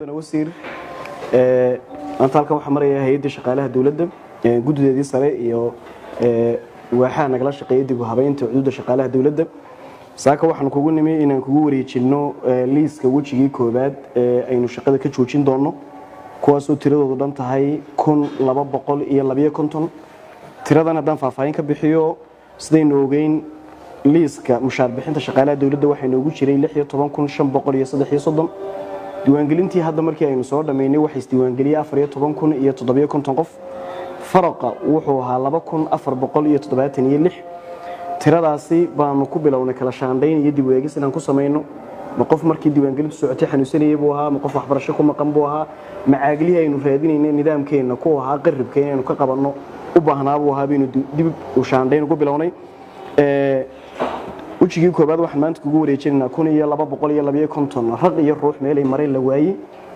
wasiir maanta halkan waxaa maraya hay-adda shaqaalaha dowladda guddideedii sare iyo waaxaha nagala shaqeeya dib u habeynta cududa shaqaalaha dowladda saaka waxaan kugu nimi inaan kugu wareejinno liiska wejigii koowaad ee aynu shaqada ka joojin doonno kuwaasoo tiradoodu dhan tahay kun laba boqol iyo labiyo konton tiradan haddaan faahfaahin ka bixiyo sidaynu ogeyn liiska mushaar bixinta shaqaalaha dowladda waxaa inoogu jiray lix iyo toban kun shan boqol iyo saddex iyo soddon diiwaangelintii hadda markii aynu soo dhammaynay waxaa isdiiwaangeliyey afar iyo toban kun iyo toddobiyo konton qof faraqa wuxuu ahaa laba kun afar boqol iyo toddobaatan iyo lix tiradaasi baanu ku bilownay kala shaandhayn iyo dib u eegis inaan ku samayno ma qof markii diiwaangelintu socotay xanuunsanayay buu ahaa ma qof waxbarasho ku maqan buu ahaa macaaglihii aynu raadinayna nidaamkeenna ku ahaa qaribka inaynu ka qabanno u baahnaa buu ahaa baynu dib u shaandhayn ugu bilownay wejigii koobaad waxaan maanta kugu wareejinaynaa kun iyo laba boqol iyo labiyo konton raq iyo ruux meelay mareen la waayey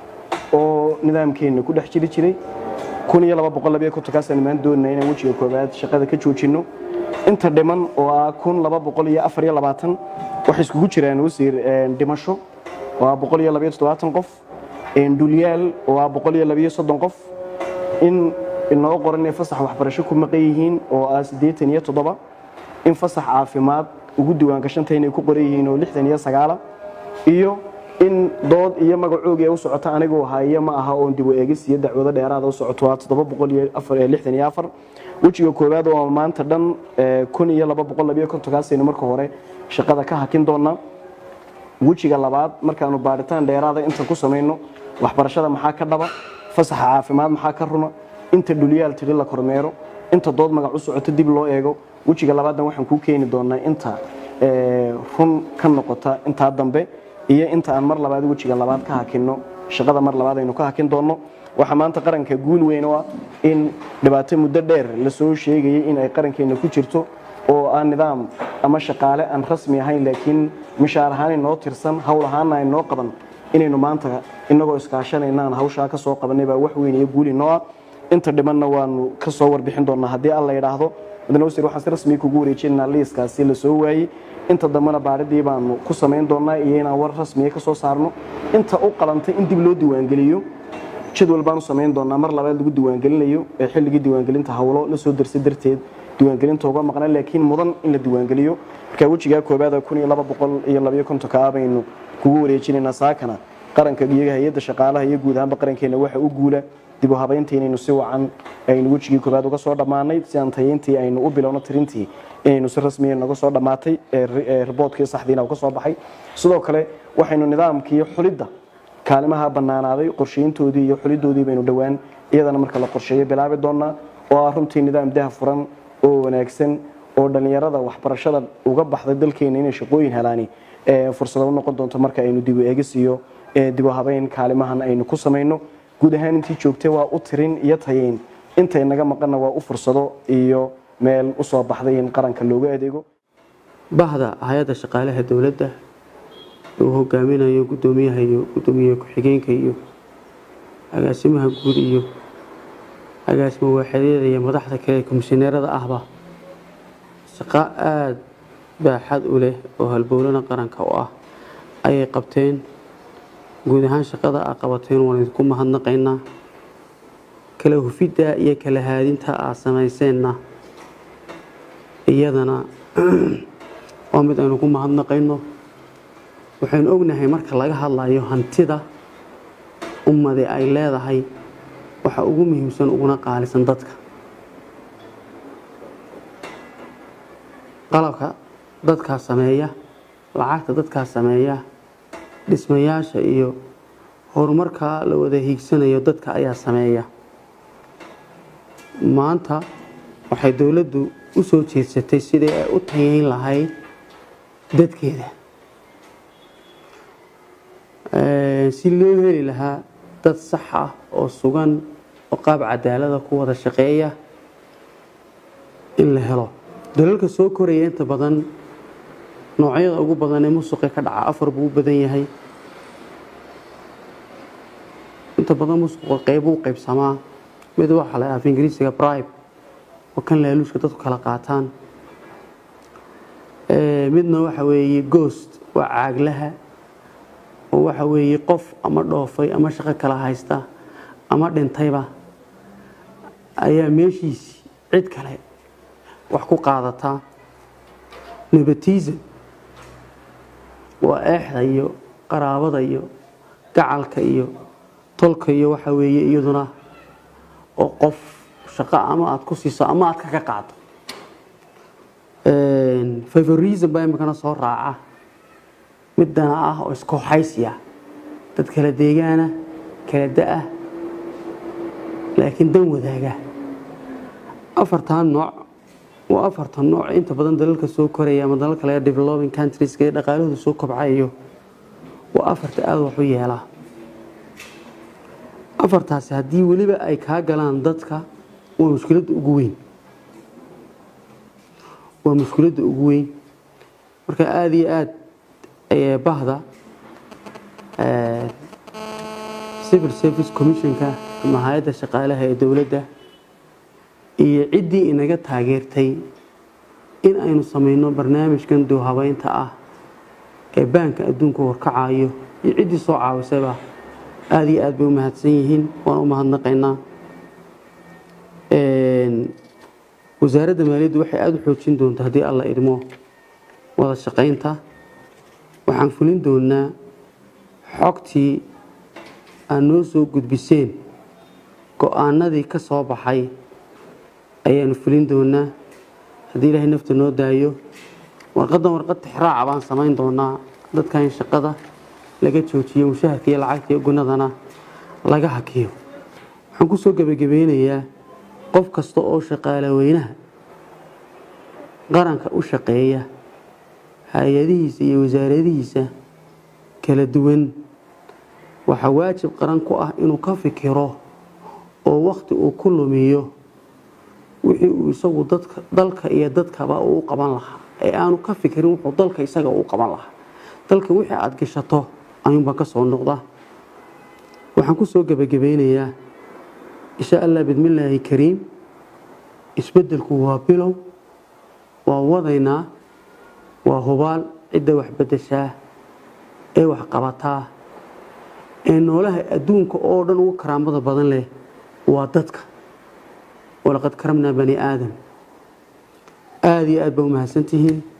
oo nidaamkeenna ku dhex jiri jiray kun iyo laba boqol labiyo kontonkaasaan maanta doonayna inaan wejiga koobaad shaqada ka joojinno inta dhiman oo ah kun laba boqol iyo afar iyo labaatan waxay iskugu jiraan wasiir dhimasho oo ah boqol iyo labiyo toddobaatan qof dhulyaal oo ah boqol iyo labiyo soddon qof in inoo qoran inay fasax waxbarasho ku maqan yihiin oo ah siddeetan iyo toddoba in fasax caafimaad ugu diiwaangashanta inay ku qoran yihiin oo lixdan iyo sagaala iyo in dood iyo magacoogii u socota anigoo haya ma aha oon dib u eegis iyo dacwado dheeraada u socoto waa toddoba boqol iyo afar lixdan iyo afar wejiga koowaad oo maanta dhan kun iyo laba boqol labiyo kontonkaasaynu marka hore shaqada ka hakin doonaa wejiga labaad markaanu baadhitaan dheeraada intaan ku samayno waxbarashada maxaa ka dhaba fasaxa caafimaad maxaa ka runa inta dhulyaal tiri la kormeero inta dood magac u socoto dib loo eego wejiga labaadna waxaan kuu keeni doonaa inta run ka noqota intaa dambe iyo inta aan mar labaad wejiga labaad ka hakinno shaqada mar labaad aynu ka hakin doonno waxaa maanta qaranka guul weyn oo ah in dhibaato muddo dheer lasoo sheegayay in ay qarankeena ku jirto oo aan nidaam ama shaqaale aan rasmi ahayn laakiin mishaar ahaan inoo tirsan howl ahaana inoo qaban inaynu maanta inagoo iskaashanayna aan hawshaa ka soo qabanay baa wax weyn iyo guul inoo ah inta dhimanna waanu ka soo warbixin doonaa haddii alla yidhaahdo mudane wasiir waxaan si rasmi kugu wareejinaynaa liiskaasi la soo waayey inta dambena baadhidii baanu ku samayn doonaa iyo inaan war rasmiya ka soo saarno inta u qalantay in dib loo diiwaangeliyo jadwal baanu samayn doonaa mar labaad lagu diiwaangelinayo ee xilligii diiwaangelinta hawlo la soo darsay darteed diiwaangelinta uga maqnaa laakiin mudan in la diiwaangeliyo marka wejigaa koobaada kun iyo laba boqol iyo labayo kontonka ah baynu kugu wareejinaynaa saakana qaranka iyo hay-adda shaqaalaha iyo guud ahaanba qarankeena waxa u guula dib u habayntii inaynu si wacan aynu wejigii koobaad uga soo dhammaanay si aan tayeyntii aynu u bilowno tirintii inaynu si rasmiya naga soo dhammaatay riboodkii saxdiina uu ka soo baxay sidoo kale waxaynu nidaamkii xulidda kaalimaha bannaanaaday qorshayntoodii iyo xulidoodii baynu dhowaan iyadana marka la qorsheeyo bilaabi doonaa oo ah runtii nidaam daha furan oo wanaagsan oo dhallinyarada waxbarashada uga baxday dalkeena inay shaqooyin helaani fursado u noqon doonto marka aynu dib u eegis iyo dib u habeyn kaalimahan aynu ku samayno guud ahaan intii joogtay waa u tirin iyo tayeyn intay naga maqanna waa u fursado iyo meel u soo baxday in qaranka looga adeego bahda hay-adda shaqaalaha dowladda uu hogaaminayo guddoomiyaha iyo guddoomiyaha ku-xigeenka iyo agaasimaha guud iyo agaasima waaxadyada iyo madaxda kale ee komishineerada ahba shaqo aada baaxad u leh oo halbowlana qaranka u ah ayay qabteen guud ahaan shaqada aa qabateen waan idinku mahadnaqaynaa kala hufidda iyo kala haadinta aa samayseenna iyadana waa mid aynu ku mahadnaqayno waxaynu ognahay marka laga hadlayo hantida ummadi ay leedahay waxa ugu muhiimsan uguna qaalisan dadka qalabka dadkaa sameeya lacagta dadkaa sameeya dhismayaasha iyo horumarka la wada hiigsanayo dadka ayaa sameeya maanta waxay dowladdu u soo jeedsatay sidii ay u tayeyn lahayd dadkeeda si loo heli lahaa dad sax ah oo sugan oo qaab cadaalada ku wada shaqeeya in la helo dalalka soo koraya inta badan noocyada ugu badan ee musuqe ka dhaca afar buu u badan yahay inta badan musuqa qeybu u qeybsamaa mid waxaa la af ingiriisiga bribe oo kan laaluushka dadku kala qaataan midna waxa weeye goost waa caaglaha oo waxa weeye qof ama dhoofay ama shaqo kala haysta ama dhintayba ayaa meeshiisii cid kale wax ku qaadataa nebatism waa eexda iyo qaraabada iyo gacalka iyo tolka iyo waxa weeye iyaduna oo qof shaqo ama aada ku siiso ama aada kaga qaado favorism baa imikana soo raaca mid dana ah oo iskooxaysiya dad kala deegaana kala da-ah laakiin dan wadaaga afartan nooc waa afartan nooc inta badan dalalka soo koraya ama dalalka laga developing countrieska ee dhaqaalahooda soo kobcayo waa afarta aada wax u yeelaa afartaasi haddii weliba ay kaa galaan dadka waa mushkiladda ugu weyn waa mushkiladda ugu weyn marka aada iyo aada ayay bahda civil service commissionka ama hay-adda shaqaalaha ee dowladda iyo ciddii inaga taageertay in aynu sameyno barnaamijkan dowhabeynta ah ee baanka adduunka warkacayo iyo ciddii soo caawisayba aada iyo aada bay u mahadsan yihiin waan u mahadnaqaynaa wasaaradda maaliyaddu waxay aada u xoojin doontaa haddii alla idmo wada shaqaynta waxaan fulin doonaa xogtii aad noo soo gudbiseen go-aanadii ka soo baxay ayaanu fulin doonaa haddii ilaahay nafta noo daayo warqaddan warqad tixraaca baan samayn doonaa dadka in shaqada laga joojiyo mushaharka iyo lacagta iyo gunadana laga hakiyo waxaan ku soo gebagabeynayaa qof kasta oo shaqaale weynaha qaranka u shaqeeya hay-adihiisa iyo wasaaradihiisa kala duwan waxaa waajib qaran ku ah inuu ka fikiro oo wakhti uu ku lumiyo wixii uu isagu dadka dalka iyo dadkaba uu qaban lahaa ee aanu ka fikirin wuxuu dalka isaga uu qaban lahaa dalka wixii aada gashato ayuunbaa ka soo noqda waxaan ku soo gebagabeynayaa insha allah bidmillaahi kariim isbeddelku waa bilow waa wadaynaa waa hubaal cidda wax beddeshaa ee wax qabataa ee noolaha adduunka oo dhan ugu karaamada badan leh waa dadka walaqad karamnaa bani aadam aada iyo aad baa u mahadsantihiin